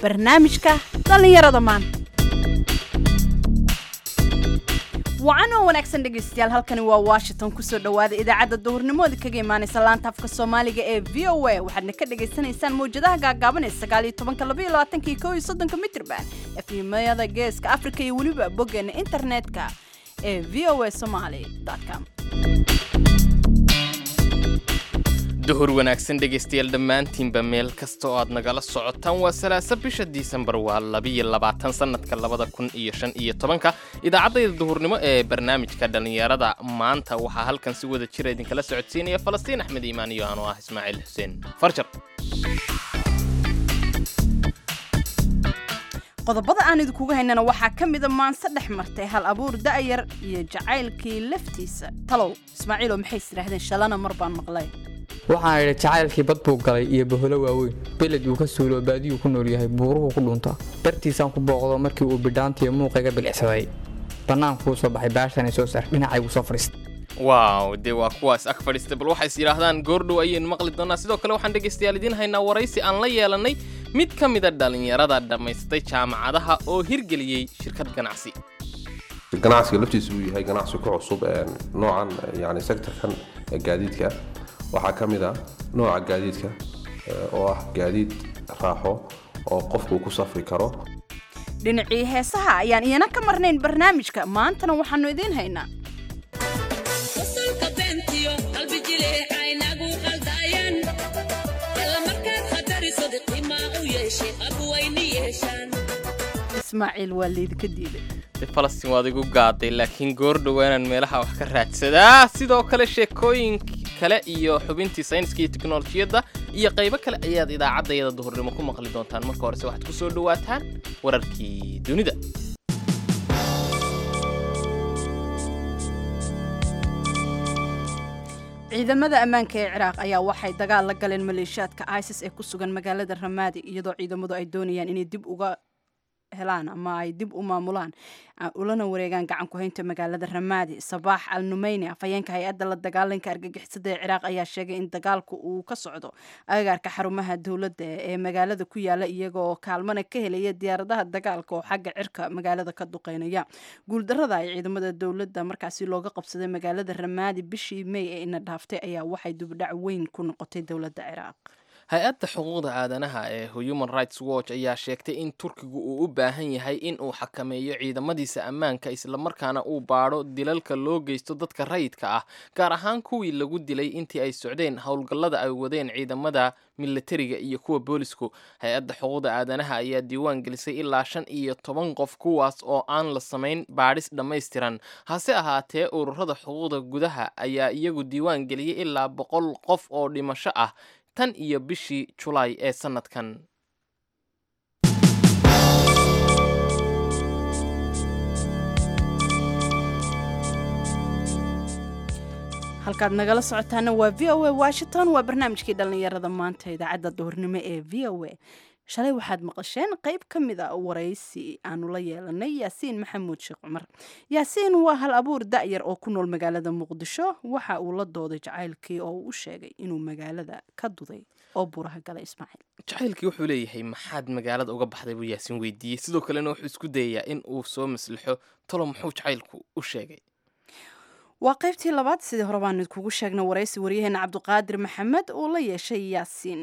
barnaamijka dhallinyarada maanta wacan oo wanaagsan dhegaystayaal halkani waa washington kusoo dhowaada idaacadda duhurnimooda kaga imaanaysa laanta afka soomaaliga ee v o a waxaadna ka dhagaysanaysaan mawjadaha gaagaaban ee sagaal iyo tobanka laba iyo labaatanka iyo kow iyo soddonka mitrban efimada geeska afrika iyo weliba boggeena internetka ee v o a somaly com duhur wanaagsan dhegaystayaal dhammaantiinba meel kasta oo aad nagala socotaan waa salaasa bisha disembar waa labiyo labaatan sannadka labada kun iyo shan iyo tobanka idaacaddayda duhurnimo ee barnaamijka dhallinyarada maanta waxaa halkan si wada jira idinkala socodsiinaya falastiin axmed iimaan iyo anoo ah ismaaciil xuseen farjar qodobada aan idinkuga haynana waxaa ka mida maanse dhex martay hal abuur da'yar iyo jacaylkii laftiisa talow ismaaciilo maxay isdhaahdeen shalana mar baan maqlay waxaan idhi jacaylkii bad buu galay iyo baholo waaweyn beled uu ka suulo baadiyuu ku nool yahay buuruhu ku dhuntaa dartiisaan ku booqdo markii uu bidhaantiiyo muuqayga bilicsaday bannaankuu soo baxay baashan soo saar dhinacaygu soo fadhiista waaw dee waa kuwaas ag fadhiista bal waxay is yidhaahdaan goordhow ayaynu maqli doonaa sidoo kale waxaan dhegaystayaal idiin haynaa waraysi aan la yeelannay mid ka mida dhallinyarada dhammaystay jaamacadaha oo hirgeliyey shirkad ganacsi ganacsiga laftiisa uu yahay ganacsi ku cusub noocan yani sektorkan gaadiidka waxaa ka mid ah nooca gaadiidka oo ah gaadiid raaxo oo qofku ku safri karo dhinacii heesaha ayaan iyana ka marnayn barnaamijka maantana waxaannu idiin haynaa ismaaciil waa laydinka diiday de falastiin waad igu gaaday laakiin goordhow inaan meelaha wax ka raadsadaa sidoo kale sheekooyin kale iyo xubintii sayniska iyo teknolojiyadda iyo qaybo kale ayaad idaacaddayada duhurnimo ku maqli doontaan marka horese waxaad ku soo dhowaataan wararkii dunida ciidamada ammaanka ee ciraaq ayaa waxay dagaal la galeen maleeshiyaadka isis ee ku sugan magaalada ramaadi iyadoo ciidamadu ay doonayaan inay dib uga helaan ama ay dib u maamulaan ulana wareegaan gacan ku-haynta magaalada ramaadi sabaax al numeyni afhayeenka hay-adda la dagaalanka argagixisada ee ciraaq ayaa sheegay in dagaalku uu ka socdo agagaarka xarumaha dowladda ee magaalada ku yaala iyagoo kaalmana ka helaya diyaaradaha dagaalka oo xagga cirka magaalada ka duqeynaya guuldarada ay ciidamada dowladda markaasi looga qabsaday magaalada ramaadi bishii may ee ina dhaaftay ayaa waxay dubdhac weyn ku noqotay dowladda ciraaq hay-adda xuquuqda aadanaha ee human rights watch ayaa sheegtay in turkigu uu u baahan yahay in uu xakameeyo ciidamadiisa ammaanka islamarkaana uu baadho dilalka loo geysto dadka rayidka ah gaar ahaan kuwii lagu dilay intii ay socdeen howlgallada ay wadeen ciidamada milatariga iyo kuwa boolisku hay-adda xuquuqda aadanaha ayaa diiwaan gelisay ilaa shan iyo toban qof kuwaas oo aan la samayn baadhis dhammaystiran hase ahaatee ururada xuquuqda gudaha ayaa iyagu diiwaan geliyey ilaa boqol qof oo dhimasho ah tan iyo bishii julaay ee sannadkan halkaad nagala socotaana waa v o a washington waa barnaamijkii dhallinyarada maanta idaacadda duhurnimo ee v o a shalay waxaad maqasheen qayb ka mid a waraysi aanu la yeelanay yaasiin maxamuud sheekh cumar yaasiin waa hal abuur da'yar oo ku nool magaalada muqdisho waxa uu la dooday jacaylkii oo uu u sheegay inuu magaalada ka duday oo buraha galay ismaaciil jacaylkii wuxuu leeyahay maxaad magaalada uga baxday buu yaasiin weydiiyey sidoo kalena wuxuu isku dayayaa in uu soo maslixo talo muxuu jacaylku u sheegay waa qaybtii labaad sidii hore baan idkugu sheegna waraysi waryaheena cabdiqaadir maxamed uu la yeeshay yaasiin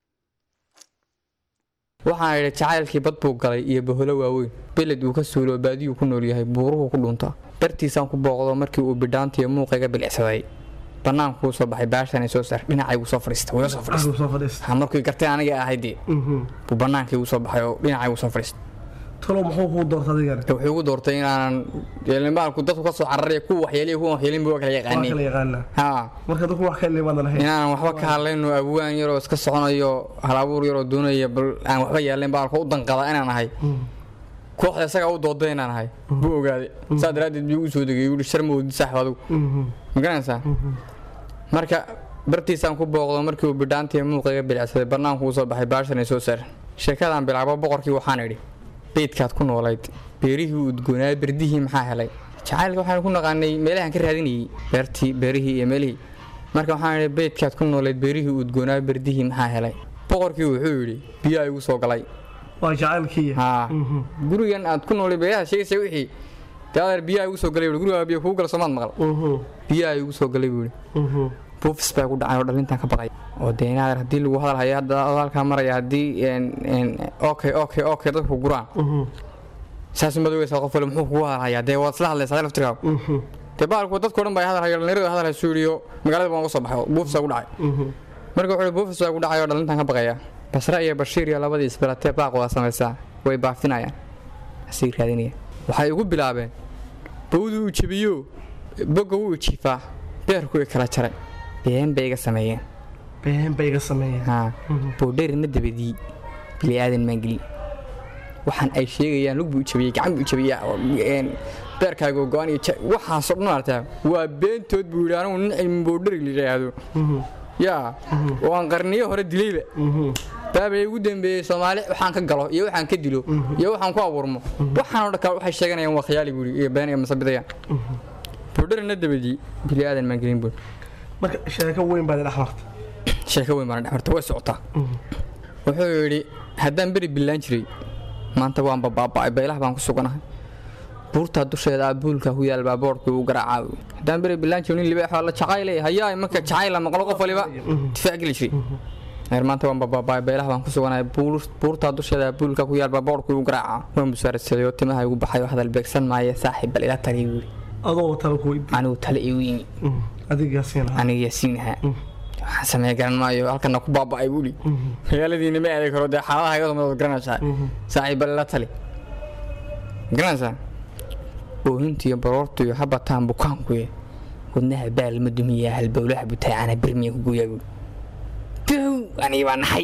waxaan idhi jacaylkii bad buu galay iyo baholo waaweyn beled uu ka suulo baadiyuu ku nool yahay buuruhu ku dhuntaa dartiisaan ku booqdo markii uu bidhaantiiyo muuqayga bilicsaday bannaankuu soo baxay baashan soo saar dhinacaygu soo fadhiista wuu soo fadhiista markii gartay aniga ahaydee buu bannaankii soo baxay oo dhinacaygu soo fadhiista talo muxuu kuu doortay adigana wuxuu igu doortay inaanan yeelinbaalku dadku ka soo cararaya kuwa waxyeeliya kuwa waxyeelin buu kala waa yaqaanay kala yaqaanaa haa marka dadku wax ka limaad lahayn inaanan waxba ka hadlayno abwaan yaroo iska soconayo halabuur yaroo doonaya bal aan waxba yeelayn baalka u danqada inaan ahay kooxda isagaa u dooday inaan ahay buu ogaaday saa daraaddeed buu igu soo degay yuu shar ma wadi saaxib adigu ma garanaysaa marka bartiisaan ku booqdo markii uu bidhaantii muuqayga bilicsaday bannaankuu soo baxay baashan soo saar sheekadaan bilaabo boqorkii waxaan idhi beydkaad ku noolayd beerihii udgoonaa berdihii maxaa helay jacaylka waxaan ku naqaanay meelahaan ka raadinayay beertii beerihii iyo meelihii marka waxaan idhi beydkaad ku noolayd beerihii udgoonaa berdihii maxaa helay boqorkii wuxuu yidhi biyaa igu soo galay waa jacaylkii haa gurigan aad ku noolay beelaha sheegaysa wixii dee adeer biyaha igu soo galay buuri guriga biyo kugu gala soomaad maqal biyaha igu soo galay buuri buufis baa ku dhacay oo dhalintan ka baqay oo dee in adeer haddii lagu hadal hayo hadda adoo halkaa maraya haddii okay okay okay dadku guraan saas madogaysa qof wale muxuu kugu hadal hayaa dee waad isla hadlaysaa laftirkaaga dee baalku dadkao dhan baa hadal hayo dhalinyarada hadal haysu yidhi oo magaalada baan uga soo baxay oo buufis baa ku dhacay marka wuxuu buufis baa ku dhacay oo dhalintan ka baqaya basre iyo bashiir iyo labadii isbalatee baaq wada samaysaa way baafinayaan asii raadinaya waxay ugu bilaabeen bawdu uu jebiyo bogga wuu jiifaa beerku way kala jaray been bay iga sameeyeen been bay iga sameeyeen haa boodherina dabadii bili aadan maangeli waxaan ay sheegayaan lug buu jabiyey gacan buu jabiyaa beerkaaga go-an iyo waxaasoo dhan artaa waa beentood buu yidhi anigu nin cilmi boodheri la yidhaahdo yaa oo aan qarniyo hore dilayba baabay ugu dambeeyey soomaali waxaan ka galo iyo waxaan ka dilo iyo waxaan ku abuurmo waxaanoo dhan kale waxay sheeganayaan waa khiyaali buuri iyo been iyo masabidayaan boodherina dabadii bili aadan maangelin buuri marka sheeko weyn baad dhex marta sheeko weyn baan dhex marta way socotaa wuxuu yidhi haddaan beri billaan jiray maanta waan babaaba'ay baylaha baan ku suganahay buurtaa dusheeda abuulka ku yaal baaboorkii uu garaacaa haddaan beri billaan jiray nin libaax waa la jacayle hayaa marka jacayla maqlo qof waliba difaac geli jiray heer maanta waan babaaba'ay baylaha baan ku suganahay buurtaa dusheeda abuulka ku yaal baaboorkii uu garaacaa waan busaarasaday oo timaha igu baxay oo hadal beegsan maaye saaxiib bal ila taliy buu yidhi adoo tala ku weydi anigu tale igu yimi adiga siinaha aniga yaasiinaha waxaan sameey garan maayo halkana ku baaba'ay buuli magaaladiina ma aadi karo dee xaaladaha iga soo garanaysaa saaxiib bal ila tali garanaysaa oohintiyo baroortiyo habataan bukaankuye wadnaha baal ma dumiyaa halbowlaha butaacana birmiya ku gooyaa buuli dow aniga baa naxay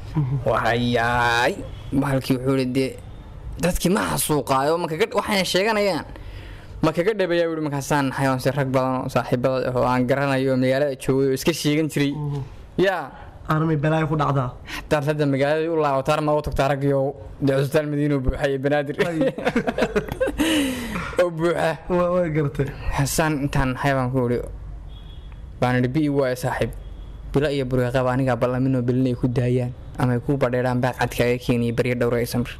wahayaay bahalkii wuxuu ihi dee dadkii ma xasuuqaayo waxayna sheeganayaan ma kaga dhabayaa wuhi markaasaan naxay oonse rag badan oo saaxiibada ah oo aan garanayo oo magaalada joogay oo iska sheegan jiray yaa armay balaayo ku dhacdaa xataa hadda magaaladii u laabataan ma u tagtaa raggiyo dee cusbitaal madiino buuxa iyo banaadir oo buuxa way gartay xasaan intaan naxay baan ku ihi baan idhi bi waayo saaxiib bilo iyo burqaba anigaa ballaminoo belinay ku daayaan ama ay ku badheeraan baaq cadkaaga keeniyay baryo dhowra ay samir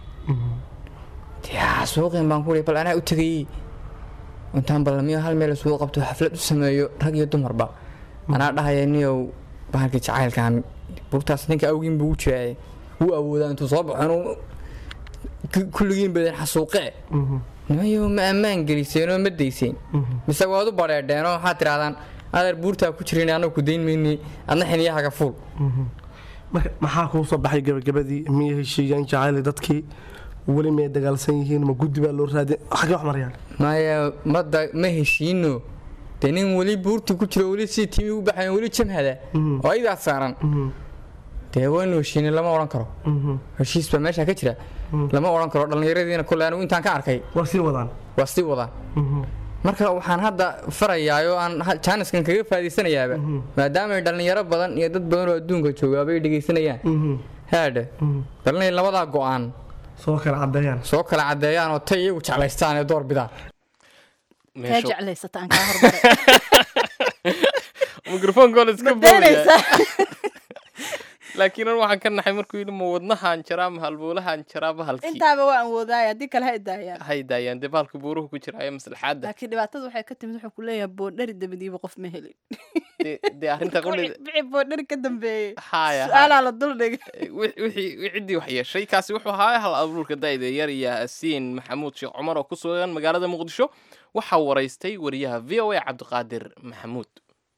suuqin baan ku ihi bal anaa u tegayey intaan ballamiyo hal meel isugu qabto xaflad u sameeyo rag iyo dumarba anaa dhahaya niyow bahalka jacaylkan buurtaas ninka awgiin buu u jiraaye wuu awoodaa intuu soo baxo inuu kulligiin badan xasuuqee nimayo ma ammaan geliseenoo ma dayseen mise waad u badheedheenoo waxaad tidhahdaan adeer buurtaa ku jirin annagu ku dayn mayni adna xiniyahaga fuul marka maxaa kuu soo baxay gabagabadii miyay heshiiyaan jacayli dadkii weli miyay dagaalsan yihiin ma guddi baa loo raadin xagee wax marayaan maya mada ma heshiino dee nin weli buurta ku jiro weli si timi u baxayn weli jamhada oo aydaas saaran dee waynu heshiinay lama odhan karo heshiis baa meesha ka jira lama odhan karo dhallinyaradiina kole anigu intaan ka arkay waa sii wadaan waa sii wadaan marka waxaan hadda farayaa oo aan jaaniskan kaga faa'iidaysanayaaba maadaama ay dhallinyaro badan iyo dad badan oo adduunka joogaaba ay dhegaysanayaan haadhe dalinay labadaa go'aan soo kala cadeeyaan soo kala caddeeyaan oo tay iyagu jeclaystaan ee door bidaan kaa jeclaysata aan kaa hormaray mikrofoonkoona iska ma boodaya beenaysaa laakiin an waxaan ka naxay markuu yidhi ma wadnahaan jaraa ma halbowlahaan jaraa bahalkii intaaba waan woodaaya haddii kale ha idaayaan hay daayaan dee bahalka buuruhu ku jira ee maslaxaadda laakiin dhibaatada waxay ka timid wuxuu ku leeyahay boodhari dabadiiba qof ma helin dee dee arrinta qudhida bixi boodhari ka dambeeyey haya su-aalaa la dul dhigay wixii ciddii wax yeeshay kaasi wuxuu ahaa hal abuurka da'da yar iyo asiin maxamuud sheekh cumar oo ku sugan magaalada muqdisho waxaa waraystay wariyaha v o a cabdiqaadir maxamuud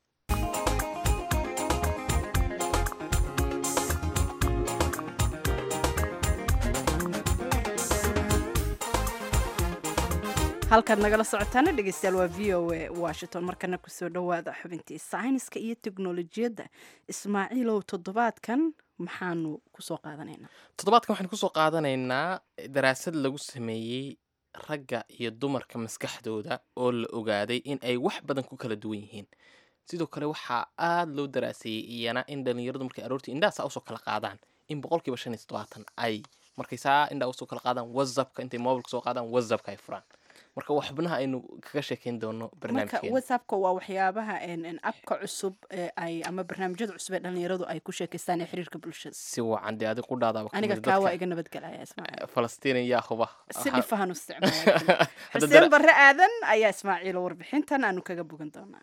halkaad nagala socotaana dhegeystayaal waa v o a washington markana kusoo dhowaada xubintii sayniska iyo teknolojiyadda ismaaciilow toddobaadkan maxaanu kusoo qaadanaynaa toddobaadkan waxaan kusoo qaadanaynaa daraasad lagu sameeyey ragga iyo dumarka maskaxdooda oo la ogaaday in ay wax badan ku kala duwan yihiin sidoo kale waxaa aada loo daraaseeyey iyana in dhallinyaradu markay aroortii indhahaasa usoo kala qaadaan in boqolkiiba shan iyo toddobaatan ay markay saa indhaa usoo kala qaadaan whatsappka intay mobilka soo qaadaan whatsappka ay furaan marka waa xubnaha aynu kaga sheekeyn doono marka barnaamijkeena whatsappka waa waxyaabaha en- en abka cusub ee ay ama barnaamijyada cusub ee dhalinyaradu ay ku sheekaystaan ee xiriirka bulshada si wacan dee adi ku dhaadaaba aniga kaa waa iga nabadgelaya ismaaciil falastiin yaa huba si Waxaa- dhifahan u isticmaala Hadda xuseen dara- barre aadan ayaa ismaaciilo warbixintan aanu kaga bogan doonaa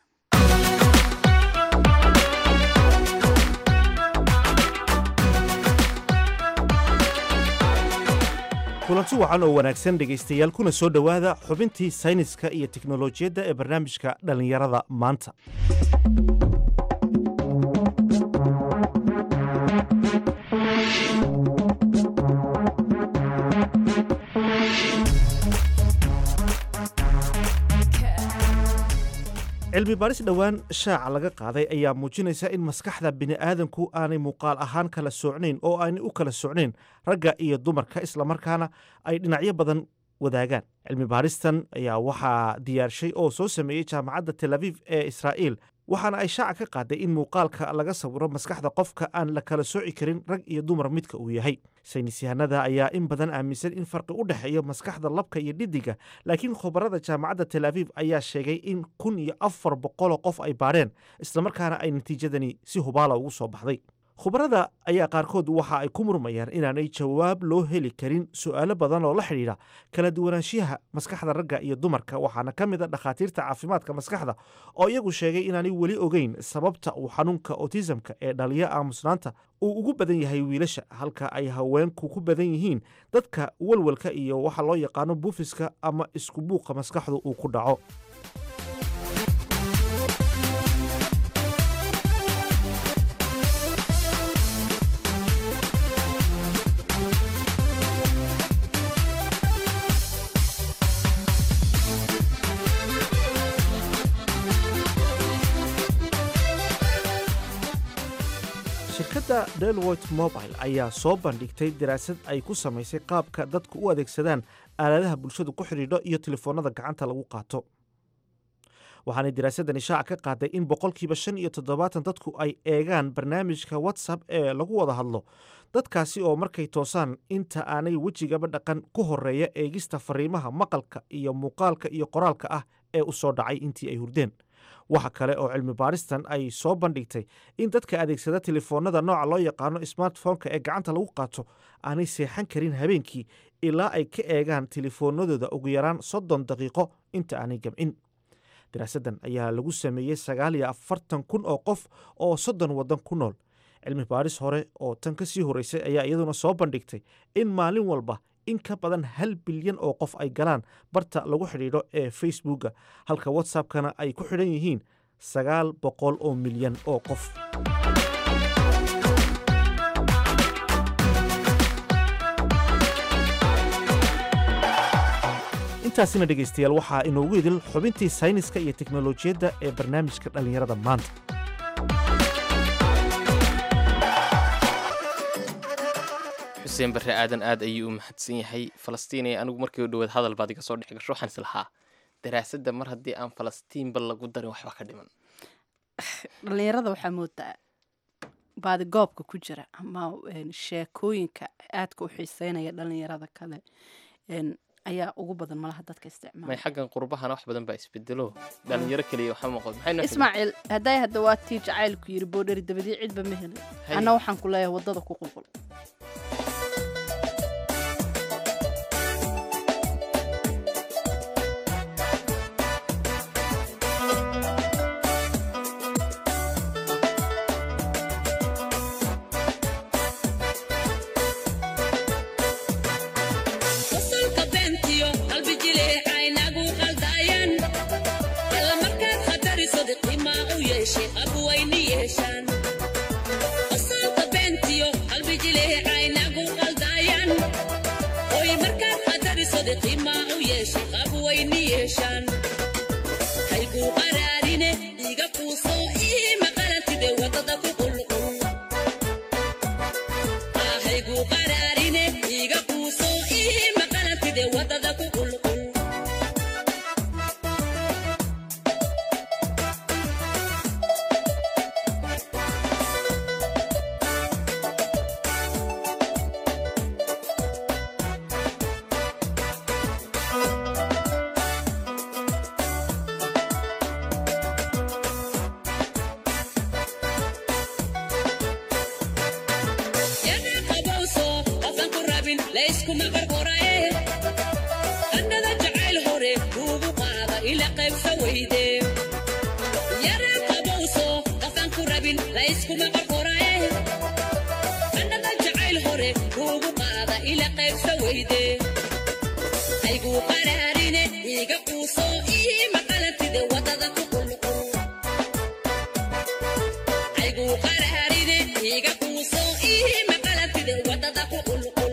kulanti wacan oo wanaagsan dhegaystayaal kuna soo dhowaada xubintii sayniska iyo teknolojiyadda ee barnaamijka dhallinyarada maanta cilmi baaris dhowaan shaaca laga qaaday ayaa muujinaysa in maskaxda bini'aadanku aanay muuqaal ahaan kala soocnayn oo aanay u kala socnayn ragga iyo dumarka islamarkaana ay dhinacyo badan wadaagaan cilmi baaristan ayaa waxaa diyaarshay oo soo sameeyey jaamacadda tel aviv ee israa'iil waxaana ay shaaca ka qaaday in muuqaalka laga sawiro maskaxda qofka aan la kala sooci karin rag iyo dumar midka uu yahay saynis yahanada ayaa in badan aaminsan in farqi u dhexeeyo maskaxda labka iyo dhiddiga laakiin khubarada jaamacadda tel aviv ayaa sheegay in kun iyo afar boqoloo qof ay baadheen islamarkaana ay natiijadani si hubaala ugu soo baxday khubarada ayaa qaarkood waxa ay ku murmayaan inaanay jawaab loo heli karin su'aalo badan oo la xidhiidha kala duwanaanshiyaha maskaxda ragga iyo dumarka waxaana ka mid a dhakhaatiirta caafimaadka maskaxda oo iyagu sheegay inaanay weli ogeyn sababta uu xanuunka otisamka ee dhaliya aamusnaanta uu ugu badan yahay wiilasha halka ay haweenku ku badan yihiin dadka walwalka iyo waxa loo yaqaano buufiska ama isku buuqa maskaxdu uu ku dhaco shirkadda delwoit mobile ayaa soo bandhigtay daraasad ay ku samaysay qaabka dadku u adeegsadaan aaladaha bulshadu ku xidhiidho iyo telefoonnada gacanta lagu qaato waxaanay daraasadani shaaca ka qaaday in boqolkiiba shan iyo toddobaatan dadku ay eegaan barnaamijka whatsapp ee lagu wada hadlo dadkaasi oo markay toosaan inta aanay wejigaba dhaqan ku horeeya eegista fariimaha maqalka iyo muuqaalka iyo qoraalka ah ee u soo dhacay intii ay hurdeen waxa kale oo cilmi baaristan ay soo bandhigtay in dadka adeegsada telefoonnada nooca loo yaqaano smartphoneka ee gacanta lagu qaato aanay seexan karin habeenkii ilaa ay ka eegaan telefoonnadooda ugu yaraan soddon daqiiqo inta aanay gamcin daraasaddan ayaa lagu sameeyey sagaal iyo afartan kun oo qof oo soddon waddan ku nool cilmi baaris hore oo tan ka sii horreysay ayaa iyaduna soo bandhigtay in maalin walba in ka badan hal bilyan oo qof ay galaan barta lagu xidhiidho ee facebooka halka whatsappkana ay ku xidhan yihiin sagaal boqol oo milyan oo qof intaasina dhegaystayaal waxaa inoogu idil xubintii sayniska iyo teknolojiyadda ee barnaamijka dhallinyarada maanta xuseen barre aadan aad ayuu u mahadsan yahay falastiin ee anigu markii u dhowaad hadal baad iga soo dhex gasho waxaan is lahaa daraasadda mar haddii aan falastiinba lagu darin waxba ka dhiman dhalinyarada waxaa moodaa baadigoobka ku jira ama een, sheekooyinka aadka u xiiseynaya dhalinyarada kale een, ayaa ugu badan malaha dadka may isticmaala xaggan qurbahana wax badan baa isbedelo dhalinyaro keliya waxa muuqdo maxay noo xidhan? ismaaciil hadday hadda waa tii jacaylku yiri boodheri dabadii cidba ma helin Hay. anna waxaan ku leeyahay waddada ku qulqul wasalka beentiyo qalbi jileecaynagu qaldaayan alla markaad khatariso diqimaa u yeeshay abwayni yeeshaan wasalka beentiyo qalbi jileecaynagu qaldaayan oy markaad khatariso diqimaa u yeeshay abwayni yeeshaan hayguu qaraarine iga kuusoo ii maqalantide wadada ku qulqul ahaygu qaraarine iga kuuso ii maqalantide wadada ku qulqul layskuma qarqorae qandhada jacayl hore kuugu qaada ila qaybsa weyde yaree qabowso qafaan ku rabin layskuma qarqorae qandhada jacayl hore kuugu qaada ila qaybsa weyde ayguu qaraarine iiga quuso ii maqalantide wadada ku qulqul ayguu qaraarine iiga quuso ii maqalantide wadada ku qulqul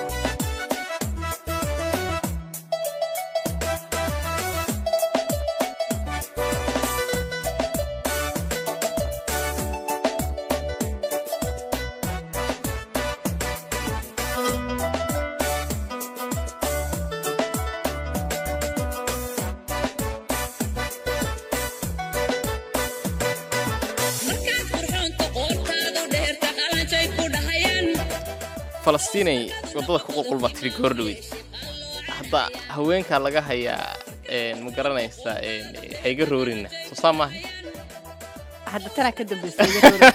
markaad qurxoonta qoortaadu dheerta qalanjay ku dhahayaan falastiinay waddada ku qulqul baa tiri goordhoweyd hadda haweenkaa laga hayaa een, ma garanaysaa een, hayga roorina soo saa maaha hadda tanaa ka dambaysay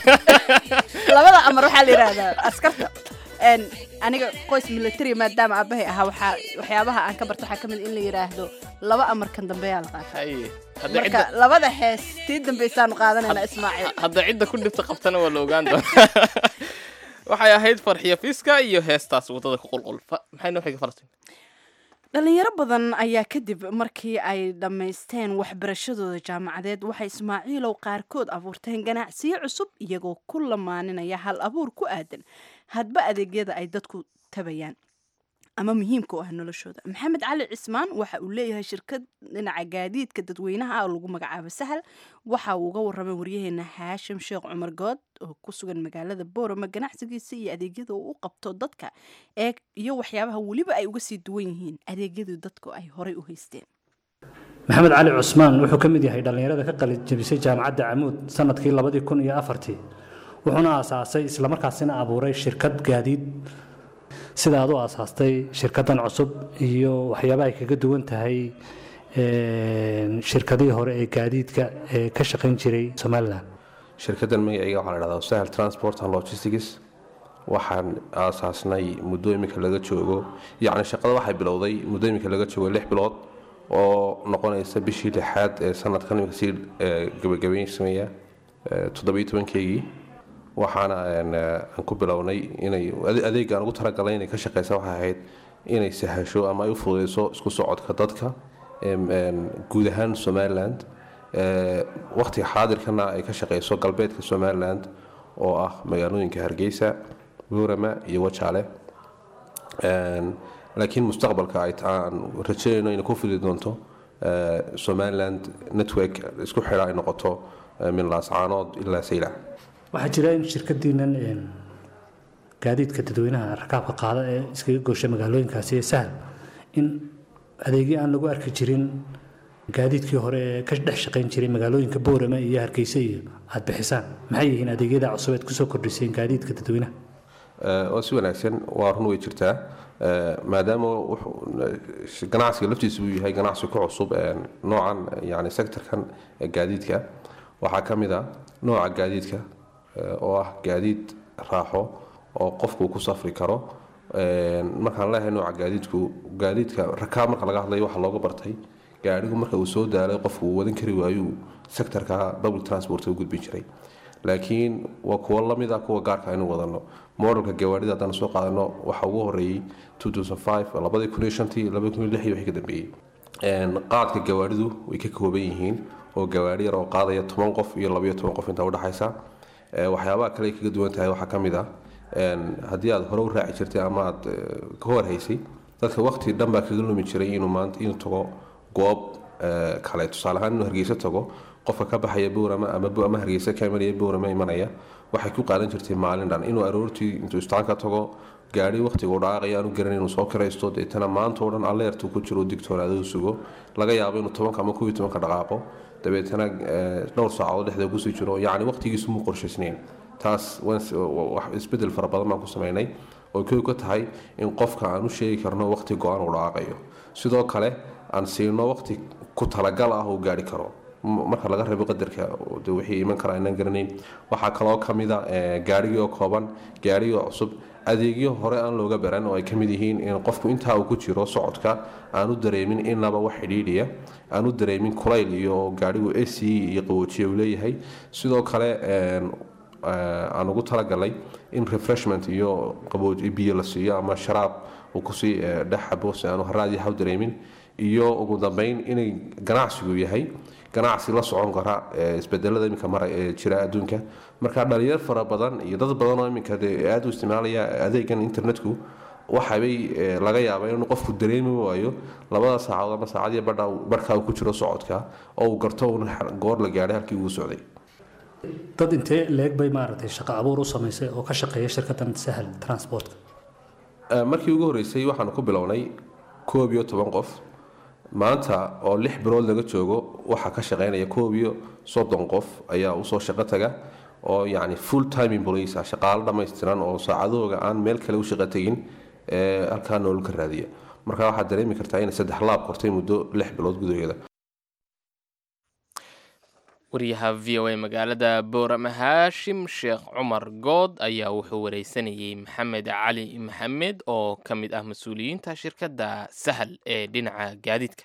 labada amar waxaa la yidhaahdaa askarta n aniga qoys military maadaama aabahay ahaa waxaa waxyaabaha aan ka barto waxaa ka mid in la yidhaahdo laba amarkan dambeyaa la qaata haye hadda marka cidda labada hees tii dambaysaanu qaadanayna ismaaciil hadda cidda ku dhibta qabtana waa la ogaan doonaa waxay ahayd farxiyo fiska iyo heestaas waddada ku qulqul Fa- maxay noo xiga falastiin dhalinyaro badan ayaa kadib markii ay dhammaysteen waxbarashadooda jaamacadeed waxay ismaaciilow qaarkood abuurteen ganacsiyo cusub iyagoo ku lamaaninaya hal abuur ku aadan hadba adeegyada ay dadku tabayaan ama muhiimka u ah noloshooda maxamed cali cismaan waxa uu leeyahay shirkad dhinaca gaadiidka dadweynaha oo lagu magacaabo sahal waxa uu uga waramay waryaheena haashim sheekh cumar good oo ku sugan magaalada boorama ganacsigiisa iyo adeegyada uu u qabto dadka ee iyo waxyaabaha weliba ay uga sii duwan yihiin adeegyadii dadku ay horay u haysteen maxamed cali cusmaan wuxuu ka mid yahay dhallinyarada ka qalin jebisay jaamacadda camuud sanadkii labadii kun iyo afartii wuxuuna aasaasay islamarkaasina abuuray shirkad gaadiid sida aad u aasaastay shirkaddan cusub iyo waxyaaba ay kaga duwan tahay een, shirkadihii hore ee gaadiidka ee ka shaqayn jiray somalilan shirkaddan magacayga waxaa la dhahdaa sahel transport and logistics waxaan aasaasnay muddo iminka laga joogo yacni shaqada waxay bilowday muddo iminka laga joogo lix bilood oo noqonaysa bishii lixaad ee sanadkan iminka sii eh, gabagabaysamaya eh, toddobiyo tobankeygii waxaana een, eh, aan ku bilownay inay ade- adeegga aan ugu talagalay inay ka shaqeysa waxay ahayd inay sahasho ama ay u fududeyso isku socodka dadka em, een, guud ahaan somaliland Eh, waqtiga xaadirkana ay ka shaqeyso galbeedka somaliland oo ah magaalooyinka hargeysa buurama iyo wajaale Een, laakiin mustaqbalka ay ta- aan rajeynayno inay ku fidi doonto eh, somaliland network isku xidha ay noqoto eh, min laascaanood ilaa saylac waxaa jira in shirkadiinan een, gaadiidka dadweynaha rakaabka qaada ee iskaga goosha magaalooyinkaasi ee sahal in adeegyo aan lagu arki jirin gaadiidkii hore ee ka dhex shaqayn jiray magaalooyinka boorama iyo hargeysa iyo aada bixisaan maxay yihiin adeegyada cusub eed kusoo kordhiseen gaadiidka dadweynaha Eh, oo si wanaagsan waa run way jirtaa Eh, maadaama wuxuu- eh, ganacsiga laftiisa uu yahay ganacsi ku cusub eh, noocan eh, yani sectorkan eh, gaadiidka waxaa ka mid a nooca gaadiidka eh, oo ah gaadiid raaxo oo qofku ku safri karo Eh, markaan leeyahay nooca gaadiidku gaadiidka rakaab marka laga hadlayo waxaa looga bartay gaadhigu marka uu soo daalay qofku uu wadan kari waayuu sectorka public transport u gudbin jiray laakiin waa kuwo lamid ah kuwa gaarka aynu wadano modelka gawaarida haddaan soo qaadano waxa ugu horeeyey 2005 labadii kun iyo shantii labadii kun iyo lixdii wixii ka dambeeyey Een, qaadka gawaaridu way ka kooban yihiin oo gawaari yar oo qaadaya toban qof iyo labayo toban qof inta udhexaysa Ee, waxyaabaha kale ay kaga duwan tahay waxaa ka mid ah een, haddii aad hore u raaci jirtay ama aad eh, ka horhaysay dadka waqti dhan baa kaga lumi jiray inuu maanta inuu tago goob eh, kale tusaale ahaan inuu hargeysa tago qofka ka baxaya bowrama ama Bu- ama hargeysa ka imanaya bowrama imanaya waxay ku qaadan jirtay maalin dhan inuu aroortii intuu istaanka tago gaari waqtiga u dhaaqaya aanu garan inuu soo kiraysto deetana maanta oo dhan alleertu ku jiro digtoonaada u sugo laga yaabo inuu tobanka ama kubiyo tobanka dhaqaaqo dabeetana eh, dhowr saacadood dhexda kusii jiro yacni waqtigiisu muu qorshaysnayn taas waan s- wa- wax isbedel fara badan baan ku samaynay oo kow ka tahay in qofka aan u sheegi karno waqti go-aan uu dhaaqayo sidoo kale aan siino waqti ku talagal ah uu gaari karo m- marka laga reebo qadarka oo dee wixii iman kara aynaan garanayn waxaa kaloo ka mid a eh, gaarigii oo kooban gaarigii oo cusub adeegyo hore aan looga baran oo ay ka mid yihiin in qofku intaa uu ku jiro socodka aanu dareemin inaba wax xidhiidhiya aanu dareemin kulayl iyo gaarigu ac iyo qaboojiye uu leeyahay sidoo kale een, eh, aan ugu talagalay in refreshment iyo qabooj biyo la siiyo ama sharaab uu kusii eh, dhex xabo si aanu haraad yahaw dareemin iyo ugu dambeyn inay ganacsigu yahay ganacsi la socon kara eh, isbedelada iminka mara ee jira adduunka marka dhalinyar fara badan iyo dad badan oo iminka dee aada u isticmaalaya adeegan internetku waxabay eh, laga yaabaa inuu qofku dareemi waayo labada saacadood ama saacadii badha barhkaa uu ku jiro socodka oo uu garto uun goor la gaadhay halkii uu socday dad intee leeg bay maaragtay shaqo abuur u samaysay oo ka shaqeeya shirkaddan sahal transportka Eh, markii ugu horreysay waxaanu ku bilownay koob iyo toban qof maanta oo lix bilood laga joogo waxaa ka shaqeynaya koob iyo soddon qof ayaa usoo shaqo taga oo yacni full time employees ah shaqaalo dhammaystiran oo saacadahooga aan meel kale u shaqo tegin ee halkaa nolol ka raadiya marka waxaad dareemi kartaa inay saddex laab kortay muddo lix bilood gudaheeda wariyaha v o a magaalada boorama haashim sheekh cumar good ayaa wuxuu wareysanayey maxamed cali maxamed oo ka mid ah mas-uuliyiinta shirkadda sahal ee dhinaca gaadiidka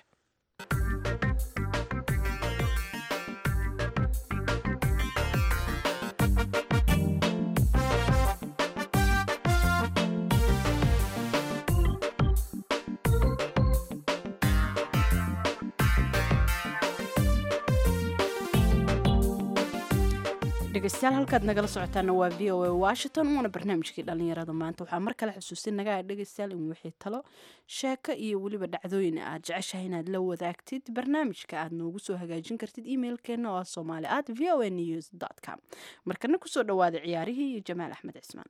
dhegeystayaal halkaad nagala socotaana waa v o a washington waana barnaamijkii dhalinyarada maanta waxaa mar kale xusuusinaga dhegeystayaal in wixii talo sheeko iyo weliba dhacdooyin aad jeceshahay inaad la wadaagtid barnaamijka aad noogu soo hagaajin kartid emailkeena oo ah somali at v o a news com markana kusoo dhawaada ciyaarihii iyo jamaal axmed cismaan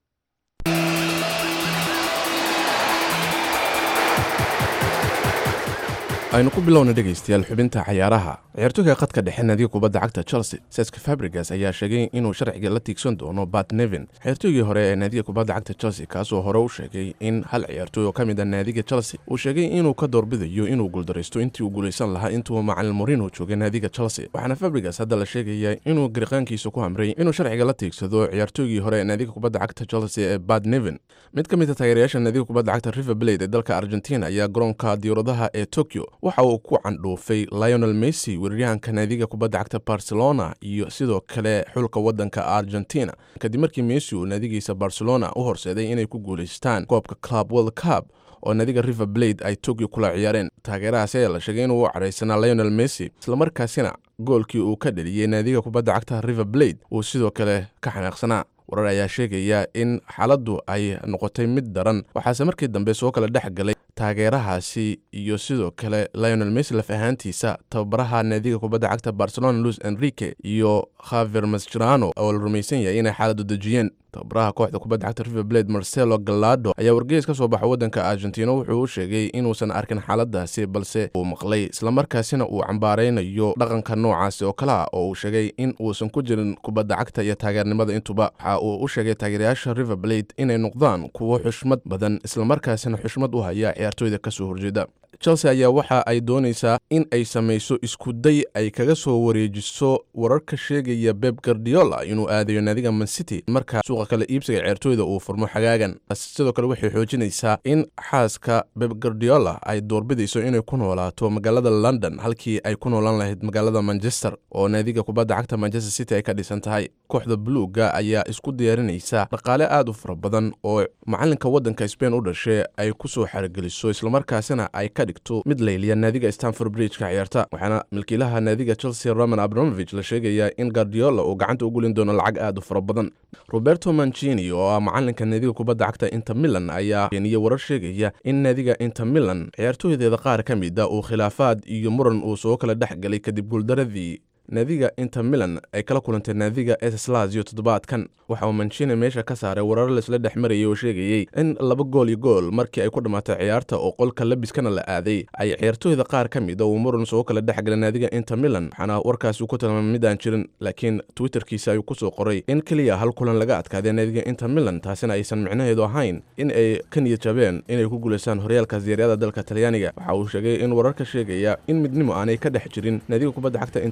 aynu ku bilowna dhegaystayaal xubinta cayaaraha ciyaartooyga khadka dhexe naadiga kubadda cagta chelsea seska fabrigas ayaa sheegay inuu sharciga la tiigsan doono bat nevin ciyaartooygii hore ee naadiga kubadda cagta chelsea kaasoo hore u sheegay in hal ciyaartooy oo ka mid a naadiga chelsea uu sheegay inuu ka doorbidayo inuu guuldaraysto intii uu guulaysan lahaa intuu macalin morino joogay naadiga chelsea waxaana fabrigas hadda la sheegayaa inuu gariqaankiisa ku hamray inuu sharciga la tiigsado ciyaartooygii hore ee naadiga kubadda cagta chelsea ee bat nevin mid ka mid a taageerayaasha naadiga kubadda cagta river blade ee dalka argentina ayaa garoonka diyauradaha ee tokyo waxa uu ku candhuufay lionel messi weeraryahanka naadiga kubadda cagta barcelona iyo sidoo kale xulka wadanka argentina kadib markii messi uu naadigiisa barcelona u horseeday inay ku guulaystaan koobka club world cup oo naadiga river blade ay tokyo kula ciyaareen taageerahaasi ayaa la sheegay inuu u cadhaysanaa lionel messi islamarkaasina goolkii uu ka dheliyey naadiga kubadda cagta river blade uu sidoo kale ka xanaaqsanaa warar ayaa sheegaya in xaaladdu ay noqotay mid daran waxaase markii dambe soo kala dhex galay taageerahaasi iyo sidoo kale lionel messi laf ahaantiisa tababaraha naadiga kubadda cagta barcelona luis enrique iyo khaver mascherano oo la rumaysan yahay inay xaaladdu dejiyeen tababaraha kooxda kubadda cagta river blade marcelo galado ayaa wargeys ka soo baxa waddanka argentina wuxuu u sheegay inuusan arkin xaaladaasi balse uu maqlay islamarkaasina uu cambaaraynayo dhaqanka noocaasi oo kale ah oo uu sheegay in uusan ku jirin kubadda cagta iyo taageernimada intuba waxa uu u sheegay taageerayaasha river blade inay noqdaan kuwo xushmad badan islamarkaasina xushmad u haya ciyaartooyda kasoo horjeeda chelsea ayaa waxa ay doonaysaa in ay samayso iskuday ay kaga soo wareejiso wararka sheegaya beb gardiola inuu aadayo naadiga mancity marka suuqa kale iibsiga ceertooyda uu furmo xagaagan sidoo kale waxay xoojinaysaa in xaaska beb gardiola ay doorbidayso inay ku noolaato magaalada london halkii ay ku noolaan lahayd magaalada manchester oo naadiga kubadda cagta manchester city ay ka dhisan tahay kooxda buluuga ayaa isku diyaarinaysa dhaqaale aad u fara badan oo macalinka waddanka spain u dhashay ay ku soo xarigeliso islamarkaasina ay ka dhigto mid layliya naadiga stanford bridge-ka ciyaarta waxaana milkiilaha naadiga chelsea roman abramovich la sheegayaa in gardiola uu gacanta u gulin doono lacag aad u fara badan roberto mancini oo ah macalinka naadiga kubadda cagta inter milan ayaa keeniyey warar sheegaya in naadiga inter milan ciyaartooydeeda qaar ka mid a uu khilaafaad iyo muran uu soo kala dhex galay kadib guuldaradii naadiga inter milan ay kala kulantay naadiga eslazio toddobaadkan waxa uu mancini meesha ka saaray warar laisla dhex marayay oo sheegayey in laba gool iyo gool markii ay ku dhammaatay ciyaarta oo qolka labiskana la aaday ay ciyaartooyda qaar ka mid a uu muran soo kala dhex galay naadiga inter milan waxaana warkaasi uu ku tilmaamay mid aan jirin laakiin twitterkiisa ayuu kusoo qoray in keliya hal kulan laga adkaaday naadiga inter milan taasina aysan micnaheedu ahayn in ay ka niyad jabeen inay ku guulaystaan horyaalka siyaaryada dalka talyaaniga waxa uu sheegay in wararka sheegaya in midnimo aanay ka dhex jirin naadiga kubadda cagta inter milan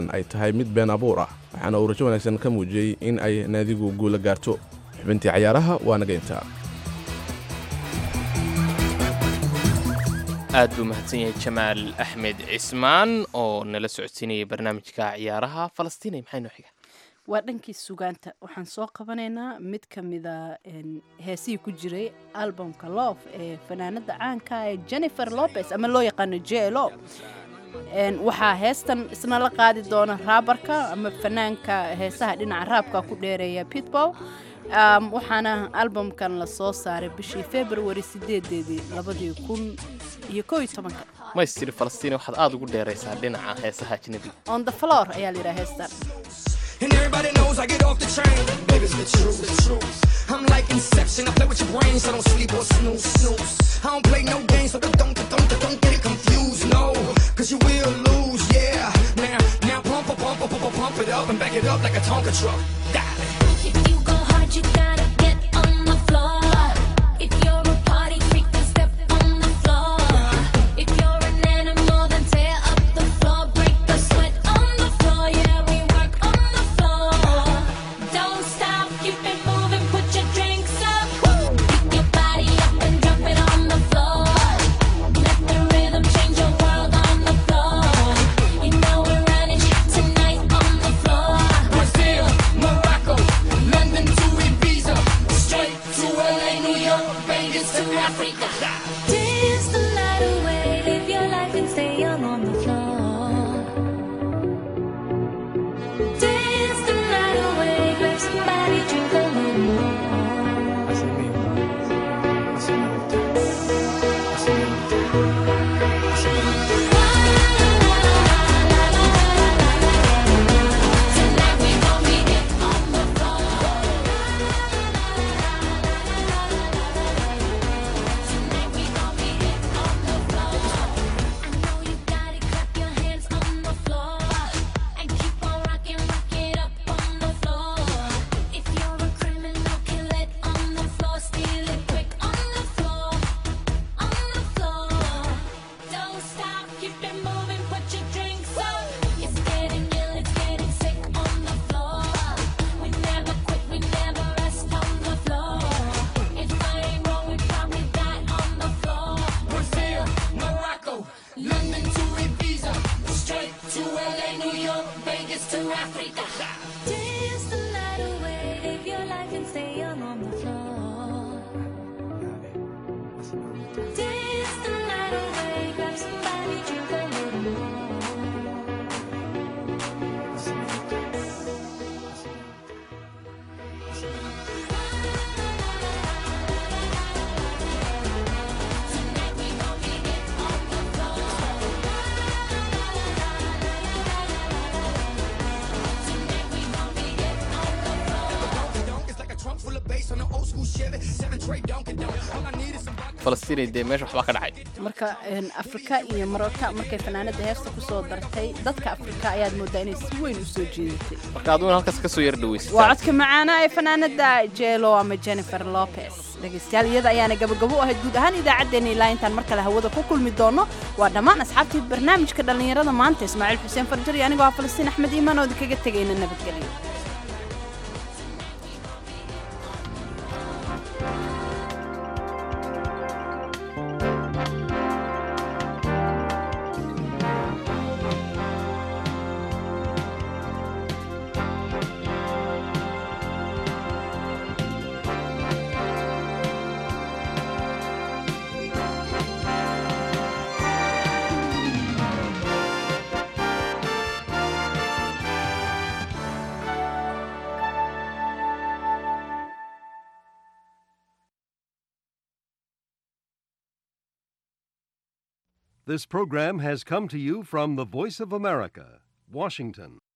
ay tahay mid been abuur ah waxaana uu rajo wanaagsan ka muujiyey in ay naadigu guula gaarto xubintii cayaaraha waa naga intaa aad buu mahadsan yahay jamaal axmed cismaan oo nala socodsiinayay barnaamijka ciyaaraha falastiinay maxay noo xiga waa dhankii sugaanta waxaan soo qabanaynaa mid ka mida heesihii ku jiray albumka love ee fanaanada caanka ee jennifer lopez ama loo yaqaano jelo waxaa heestan isna la qaadi doona raabarka ama fanaanka heesaha dhinaca raabka ku dheereeya pitbow waxaana albumkan la soo saaray bishii februari sideedeedii labadii kun iyo koo iyo tobanka maystiri falastiin waxaad aad ugu dheeraysaa dhinaca heesaha ajnabiga on the floor ayaa la yidhaha heestan And everybody knows I get off the train. Baby, it's the truth, the truth. I'm like Inception. I play with your brains. I don't sleep or snooze, snooze. I don't play no games, so don't, don't, don't, don't get it confused. No, cause you will lose, yeah. Now, now pump, pump, pump, pump, pump, pump it up and back it up like a Tonka truck. Darling. If you go hard, you gotta get on the floor. If you're a party freak, then step on the floor. If you're an animal, then tear up the floor. Break the sweat on the floor. Yeah, we work on the floor. Don't stop, keep it moving. Put your drinks up. Pick your body up and drop it on the floor. Let the rhythm change your world on the floor. You know we're running tonight on the floor. Brazil, Morocco, London to Ibiza, straight to LA, New York, Vegas to Africa. Dance the night away, live your life and stay young on the floor. Dance the night away, grab somebody, drink a little more. Tonight we gon' beat it on the floor. Tonight we gon' beat it on the floor. I know you got it, clap your hands on the floor and keep on rocking, rock it up on the floor. If you're a criminal, kill it on the floor, steal it quick on the floor, on the floor. Don't stop, keep it moving, put your drinks up. It's getting ill, it's getting sick on the floor. We never quit, we never rest on the floor. If I ain't wrong, we probably die on the floor. Brazil, Morocco, London to Ibiza, straight to LA, New York, Vegas to Africa. Dance the night away, live your life and stay young on the floor. Dance the night away, grab somebody, drink a little more. Tonight we gon' beat it on the floor. Tonight we gon' beat it on the floor. Donk is like a trunk full of bass on an old school Chevy, seven tray Donkey Donk. All I need is some vodka. falastiinay dee meesha waxbaa ka dhacay marka afrika iyo marooka markay fanaanada heesta kusoo dartay dadka afrika ayaad moodaa inay si weyn u soo jeedatay marka aduguna halkaas ka soo yar waa dhawaysataan codka macaana ee fanaanada jelo ama jennifer lopez dhegaystayaal iyada ayaana gabagabo u ahayd guud ahaan idaacaddeenna ilaa intaan mar kale hawada ku kulmi doono waa dhammaan asxaabtii barnaamijka dhallinyarada maanta ismaaciil xuseen farjar iyo anigoo ah falastiin axmed iimaan oo idinkaga tegayna nabadgelyo This program has come to you from the Voice of America, Washington.